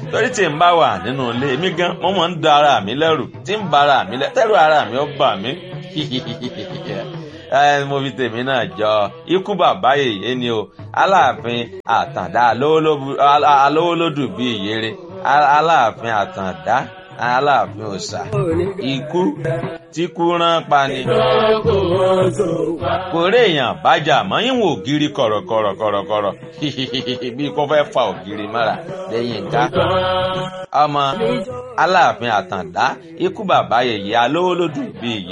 torí tí n bá wà nínú ilé mi gan mo mọ̀ ń da ara mi lẹ́rù tí ń ba ara mi lẹ́rù tẹ́rù ara mi ó bà mí mo fi tèmi náà jọ ikú bàbá yèyé ni o aláàfin àtàndá alówólódù bíi ìyèrè aláàfin àtàndá aláàfin òòṣà ikú tí kú rán pa ni. kò rí èèyàn bájà mọ́ ìwọ̀n ògiri kọ̀rọ̀kọ̀rọ̀kọ̀rọ̀ bí kò fẹ́ fa ògiri mọ́ra lẹ́yìn ká. ọmọ aláàfin àtàndá ikú bàbá yèyé alówólódù bíi